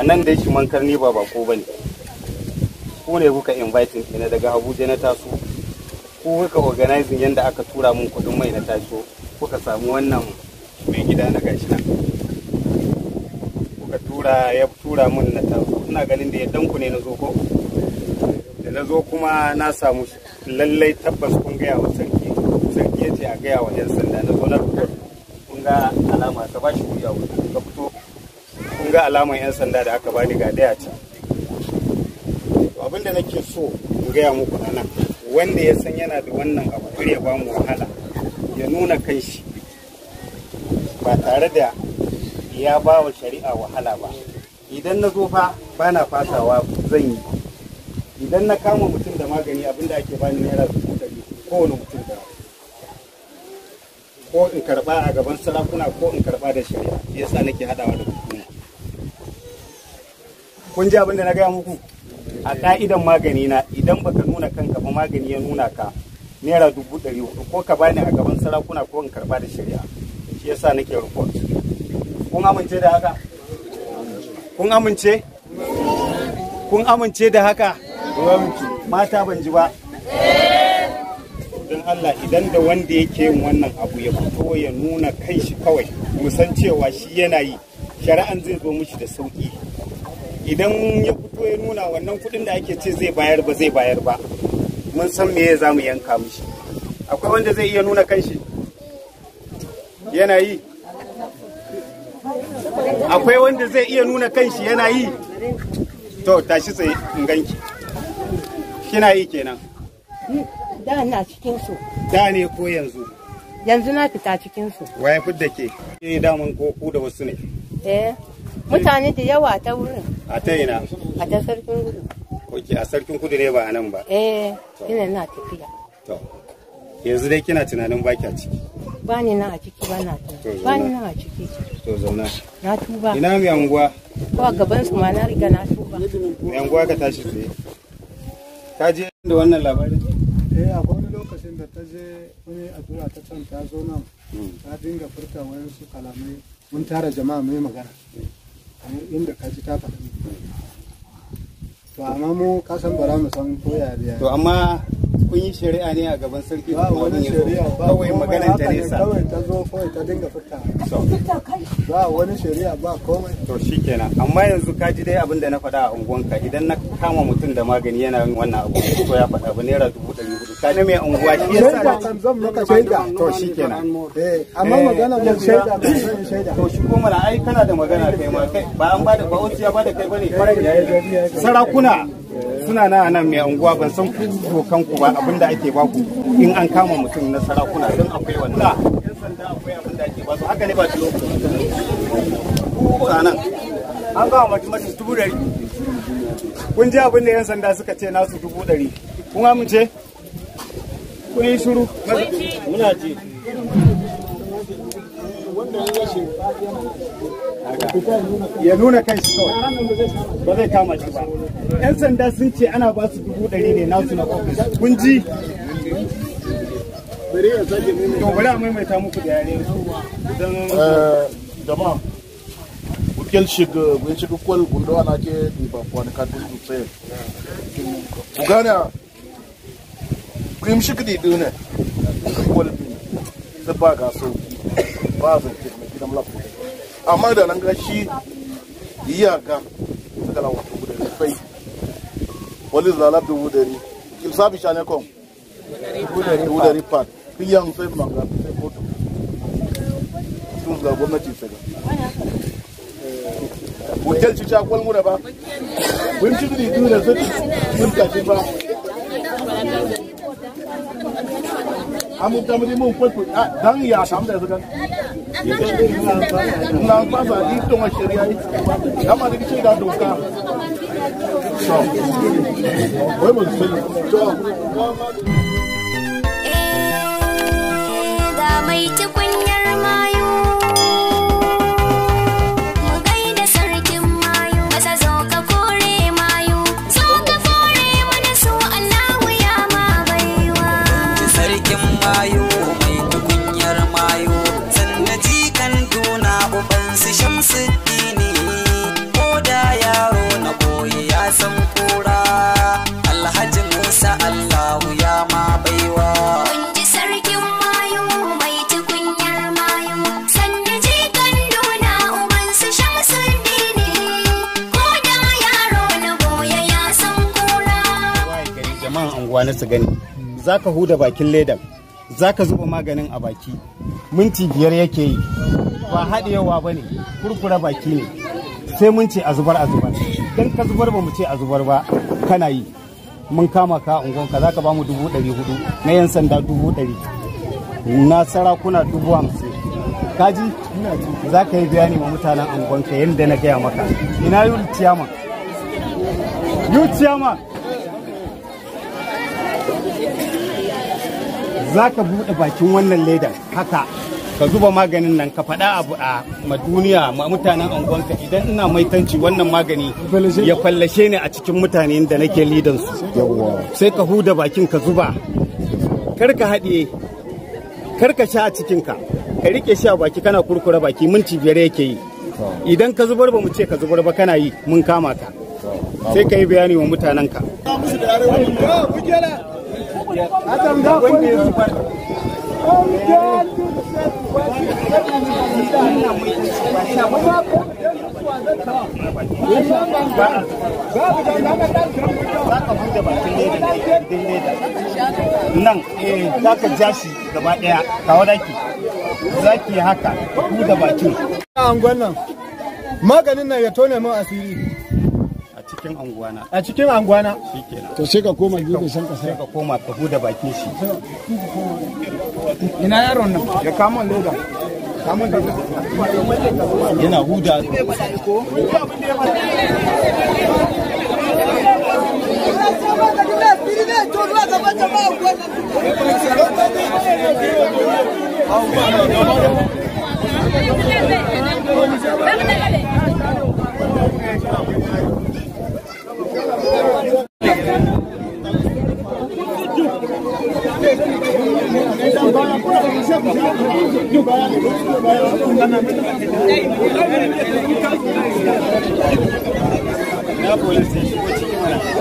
a nan dai shi mankar ni ba bako ba ne ku ne kuka inviting ina daga abuja na taso ku kuka organizing yadda aka tura mun kudin mai na taso kuka samu wannan mai gida na gashi nan kuka tura ya tura mun na taso ina ganin da yaddan ku ne na zo ko da na zo kuma na samu lallai tabbas kun gaya wa sarki sarki ya ce a gaya wa 'yan sanda na zo na report kun ga alama ta ba shi wuya wuta ka fito kun ga alaman 'yan sanda da aka bani ga daya ce abinda nake so in gaya muku a nan wanda ya san yana da wannan abu kar ya bamu wahala ya nuna kai shi ba tare da ya ba wa shari'a wahala ba idan na zo fa ba na fasawa zan yi idan na kama mutum da magani abinda ake bani naira dubu ɗari kowane mutum da ko in karba a gaban sarakuna ko in karba da shari'a yasa nake hadawa da hukuma kun ji abin da na gaya muku a ka'idan magani na idan baka nuna kanka ba magani ya nuna ka naira dubu ɗari hudu ko ka bani a gaban sarakuna ko in karba da shari'a shi yasa nake report kun amince da haka kun amince kun amince da haka mata ban ji ba don Allah idan da wanda yake yin wannan abu ya fito ya nuna kai shi kawai musan cewa shi yana yi shari'an zai zo mishi da sauki idan ya fito ya nuna wannan kudin da ake ce zai bayar ba zai bayar ba mun san me za mu yanka mishi akwai wanda zai iya nuna kan shi yana yi akwai wanda zai iya nuna kan shi yana yi to tashi tsaye in ganki kina yi kenan da na cikin su da ne ko yanzu yanzu na fita cikin su waye fidda ke ke daman ko ku da wasu ne eh mutane da yawa ta wurin a ta ina a ta sarkin gudu oke a sarkin kudu ne ba a nan ba eh ina na tafiya to yanzu dai kina tunanin baki a ciki ba ni nan a ciki ba na To, tuba ba ni zauna. nan a ciki to zauna na tuba ina mai anguwa ko a gaban su ma na riga na tuba mai anguwa ka tashi tsaye ka je da wannan labarin eh akwai wani lokacin da ta je wani addu'a ta can ta zo nan ta dinga furta wayansu kalamai mun tara jama'a mai magana kamar inda ka ji ta faɗa to amma mu ka san bara mu san ko ya da to amma kun yi shari'a ne a gaban sarki ba kuma wani abin ya zo. shari'a ba kawai komai, maganar ta haka ne nesa kawai ta zo kawai ta dinga furta So, ba wani shari'a ba komai to shikenan amma yanzu ka ji dai abin da na faɗa a unguwanka idan na kama mutum da magani yana yin wannan abu ko ya faɗa ba naira dubu ɗari hudu ka ne mai unguwa shi yasa shaida kan zan maka shaida to shikenan eh amma Eh, magana mun yanzu shaida ya- ba zan shaida to shi ko mana ai kana da magana kai ma kai ba an bada ba wasu ya bada kai bane sarakuna suna na nan mai unguwa ban san ku dokan ku ba abinda ake baku in an kama mutum na sarakuna don akwai wanda yan sanda akwai abinda ake ba su haka ne ba su ku a nan an ba mutum mutum dubu ɗari kun ji abin da yan sanda suka ce nasu dubu ɗari kun amince kun yi shiru muna ji ya nuna kan shi kawai ba zai kama shi ba yan sanda sun ce ana ba su dubu ɗari ne nasu na ofis kun ji to bari a maimaita muku da yare don jama'a bukel shiga gun shiga kwal gundo ana ke diba kwan katun dutse ku gane kuim shiga di dune kwal bi da ba ga sauki ba zan ke mai gidan lafu amma da nan ga shi iyaka suka la wato guda da fai wali zalab da wudari kim sabi shane kon wudari pat kiyan sai manga sai kotu tun ga gwamnati sai hotel ci cakwal mu da ba mun ci gidi duna zai mun tashi ba amu ta mu mun kwatu dan ya samu da zukan na ba sa yi to ma shari'a yi amma da kice da doka so wai mun sani to ga mai tukunyar mayu mu gaida sarkin mayu masa zo ka kore mayu zo ka kore mana su Allahu ya ma baiwa sarkin mayu mai tukunyar mayu sannan jikan duna uban su shamsuddini ko da ya kwana su gani za ka huda bakin ledan za ka zuba maganin a baki minti biyar yake yi ba haɗewa ba ne kurkura baki ne sai mun ce a zubar a zubar don ka zubar ba mu ce a zubar ba kana yi mun kama ka ungonka za ka ba mu dubu ɗari hudu na yan sanda dubu ɗari na sarakuna dubu hamsin kaji za ka yi bayani wa mutanen ungonka yadda na gaya maka ina yul ciyaman yul ciyaman za ka buɗe bakin wannan leda haka ka zuba maganin nan ka faɗa abu a ma duniya ma mutanen angonka idan ina maitanci wannan magani ya fallashe ni a cikin mutane da nake lidan su sai ka huda bakin ka zuba kar ka haɗiye kar ka sha a cikinka ka rike shi a baki kana kurkura baki minti biyar yake yi idan ka zubar ba mu ce ka zubar ba kana yi mun kama ka sai ka yi bayani wa mutanenka wanda ya zubar nan eh za ka ja shi gaba daya kawo daki za ki haka da bakin a angon nan maganin nan ya tone min asiri a cikin anguwana a cikin angwana shikenan to sai ka koma gefe shan kasa sai ka koma ka huda bakin shi ina yaron nan ya kama leda kama leda yana huda na polisi shigo cikin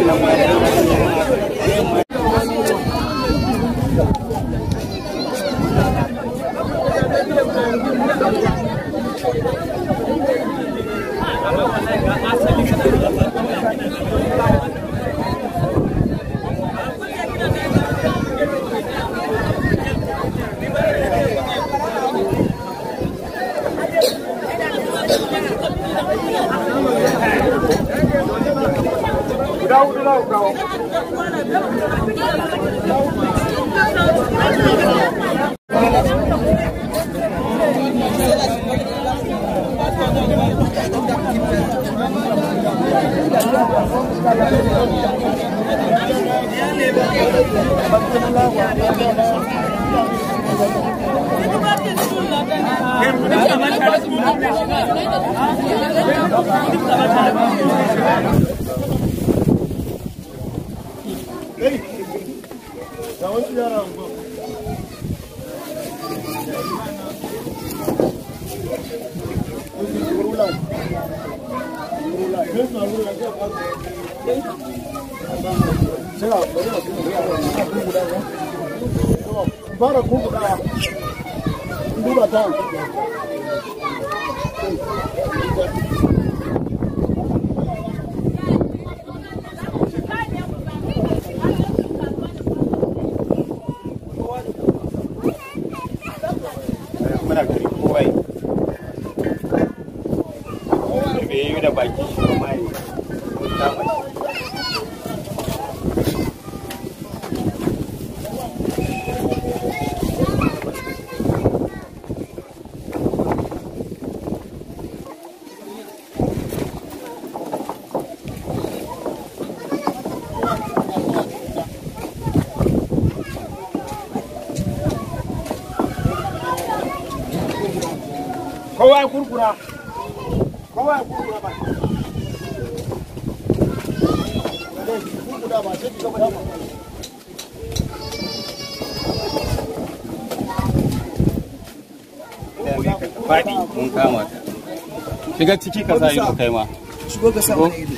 fara kuka duba ta muna gari kowa yi bai yi da baki shi kuma yi kama shi kowa ya kurkura kowa ya kurkura ba faɗi mun kama ta shiga ciki ka sa ido kai ma shigo ka sa mana ido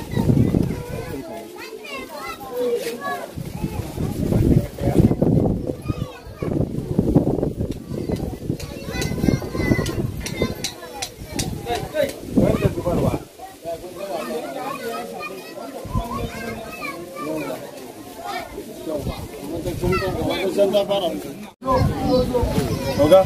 Oga.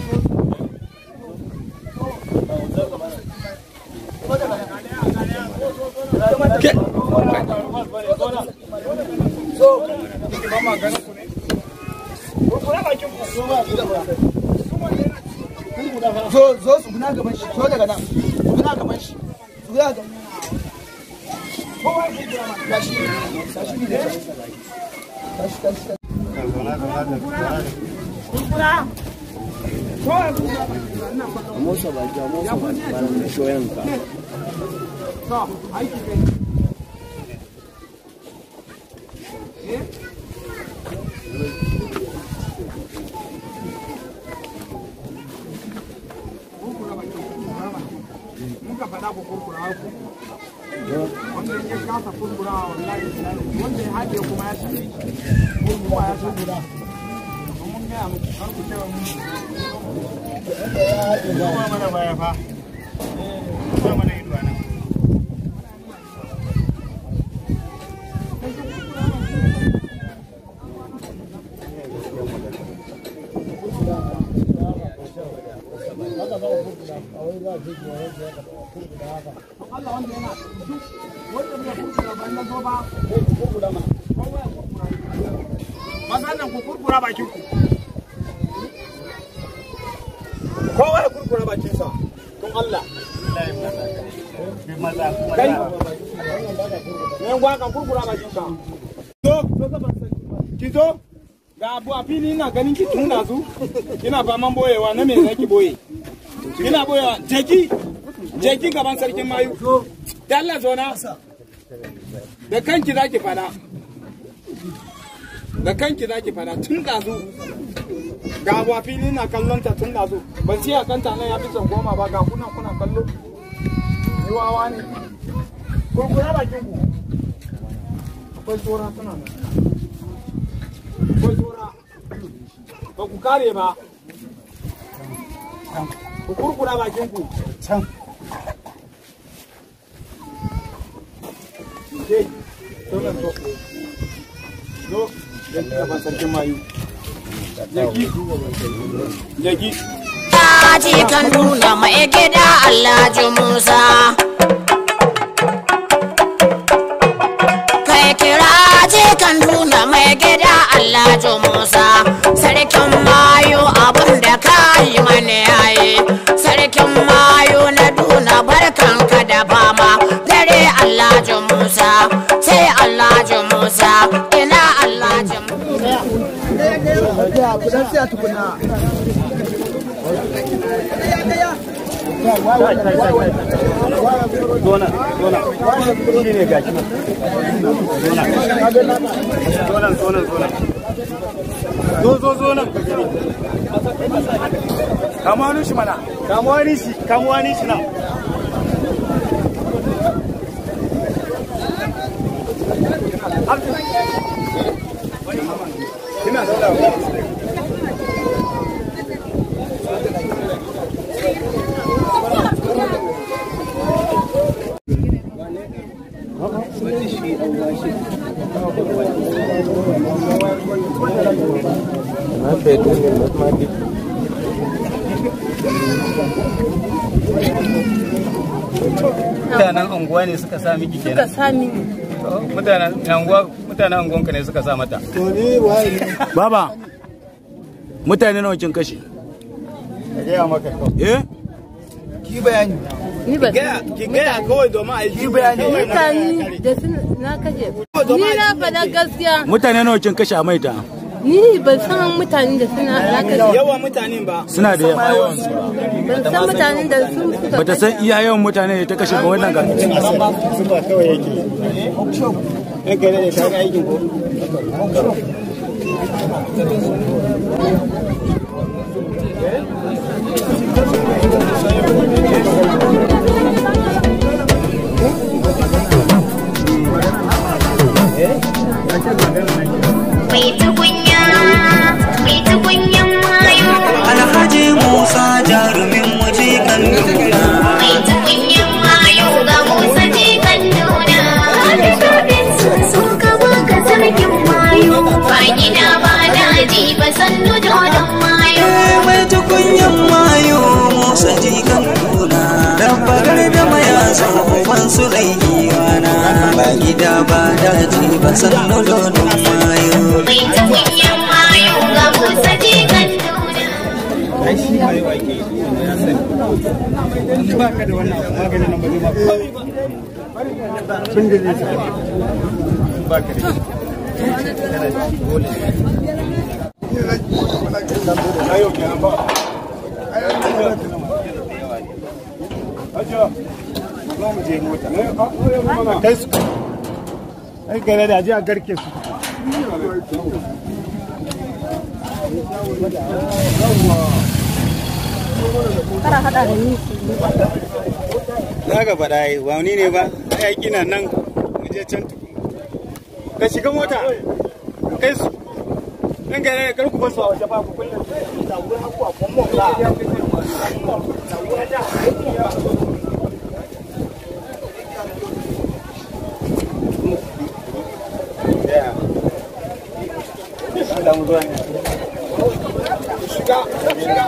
zo zo su guna gaban shi zo daga nan su guna gaban shi su guna gaban gashi gashi ne gashi gashi gashi muka faɗa ku kurkura ku wanda ya kasa kurkura wallahi wanda ya haɗe kuma ya sani kurkura ya sani mun gaya muku kar ku ce wa mun Kuma mana baya fa. Kuma mana ido nan. Allah wanda yana duk wanda bai kurkura ban na zo ba ko ku kurkura ma kowa ya kurkura maza nan ku kurkura bakin ku kowa ya kurkura bakin sa don Allah kai ne gwa kan kurkura bakin sa to ki zo ga abu a fili ina ganin ki tun dazu kina faman boyewa na me zaki boye kina boyewa jeki jeki gaban sarkin mayu da Allah zona da kanki zaki fada da kanki zaki fada tun dazu ga abu a fili na kallon ta tun dazu ban siya kanta nan ya fi son goma ba ga kuna kuna kallo ni wawa ne kurkura bakin ku akwai tsora suna nan akwai tsora ba ku kare ba ku kurkura bakin ku Can. ke zo nan zo zo yanki gaban sarkin mayu jaki jaki Aji kan nuna mai gida Alhaji Musa. Kai kira je kan nuna mai gida Alhaji Musa. Sarkin mayu abun da ka yi mana yayi. Sarkin mayu na duna barkanka da fama. Dare Alhaji Musa, sai Alhaji Musa, ina Alhaji Musa. ya ku dan sai tukuna Zona, zona. Shi ne gashi nan. Zona. Zona, zona, zona. Zo, zo, zo nan ka gani. Kama wani shi mana. Kama wani shi, kama wani shi nan. Kina zauna. Mutanen unguwa ne suka sa miki Suka kenan. sami ni. Mutanen unguwa mutanen unguwanka ne suka sa mata. to ni waye Baba, mutane nawa kin kashe? Ka gaya maka kawai. Eh? ki bayani Ni ba ki gaya kawai domin a yi bayani mutane da sun na kaje. Ni na faɗa gaskiya. Mutane nawa kin kashe a maita? Ni ban san mutanen da suna na kaje. yawan mutanen ba Suna da yawa. Ban san mutanen da su suka Bata san iya yawan mutane da ta kashe ba wannan ga. Zuba kawai yake. Yan kai ne ka ga aikin ko? Mai tukunya, mai tukunyan mayu, Alhaji Musa jarumin waje kan nuna. mai tukunyan mayu ga Musa jikan nuna. Happy birthday sun ka baka sarkin mayu, ba gida ba daji ba sannu dodon mayo mai tukunyan mayo musa jikan kuna dabba gardama ya zo uban su raigiwana ba gida ba daji ba sannu dodon mayo mai tukunyan mayo ga musa jikan duna ai shi ma yau ake yi ya sani ba ka da wannan abu maganin nan ba zai ma komai ba abin da zai sani ba ka da shi kana da shi dole na yau kenan ba Ajiya, za mu je mota. Kai su. Ai gare da je a garke su. Za ka faɗa yi, ba ni ne ba, ai aiki na nan mu je can tuku. Ka shiga mota, ka kai su. Nan gare kar ku basu a waje ba ku kullum. Da wurin haku a kwamon ba. Da wurin da. Yeah. Allah mu zuwa ne. Shiga, shiga.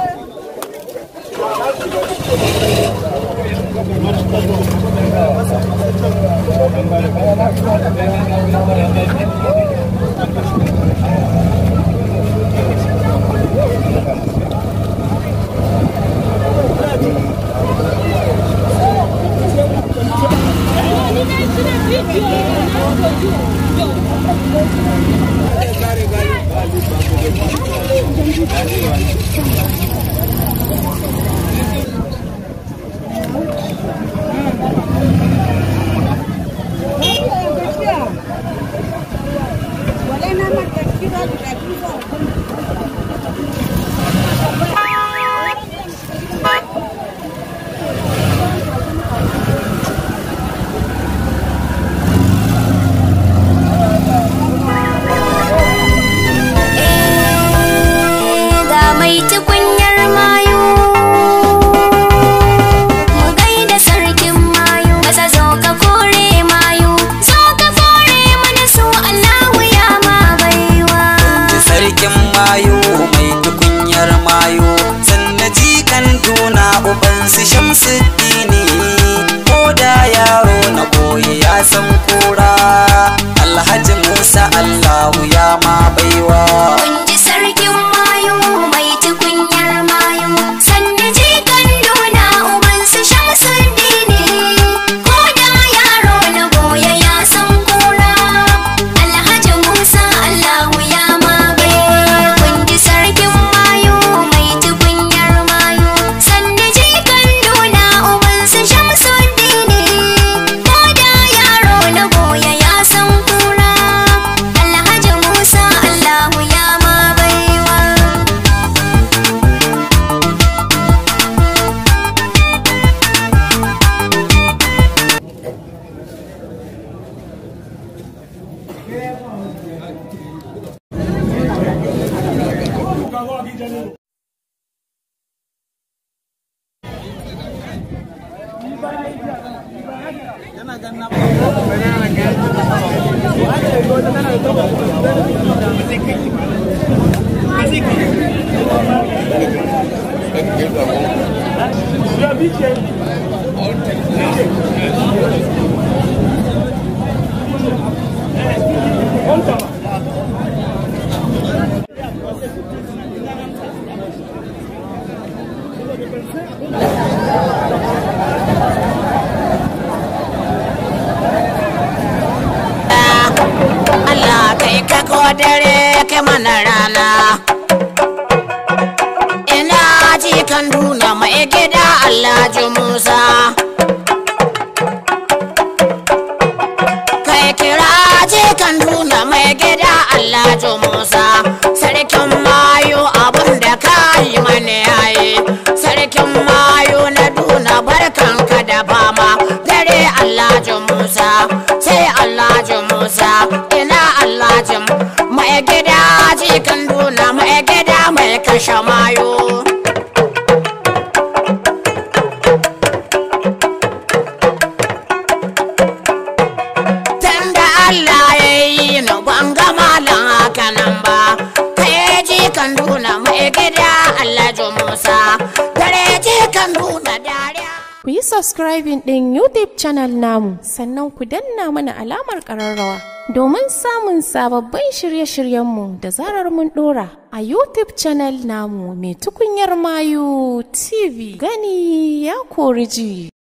ga mai tukunyar mayu mu gaida sarkin mayu maza zo ka kore mayu zo ka kore mana su Allahu ya ma baiwa ji sarkin mayo mai tukunyar mayo sannan jikan tuna uban su shamsuddini ko da yaro na koyi ya san kura alhaji musa allahu ya ma baiwa kun ji sarkin mayu mai tukunyar mayu sannan jikan duna uban su shamsuddini ko da yaro na goya ya san kura alhaji musa allahu ya ma baiwa kun ji sarkin mayu mai tukunyar mayu sannan jikan duna uban su shamsuddini ko da yaro na goya ya san kura alhaji musa allahu ya ma baiwa Allah kai ka ko dare kai mana rana ina ji kan duna mai gida Allah ji Musa kai kira ji kan duna mai gida Allah ji Musa sarkin mayu abun da ka yi mana yayi sarkin mayu na duna barkanka da fama dare Allah ji Musa sai Allah ji Musa ina Allah ji mai gida ji kan duna mai gida mai kashe mayu kan nuna dariya Ku yi subscribing ɗin YouTube channel namu sannan ku danna mana alamar ƙararrawa domin samun sababbin shirye-shiryenmu da zarar mun ɗora a YouTube channel namu mai tukunyar mayu TV gani ya kori ji.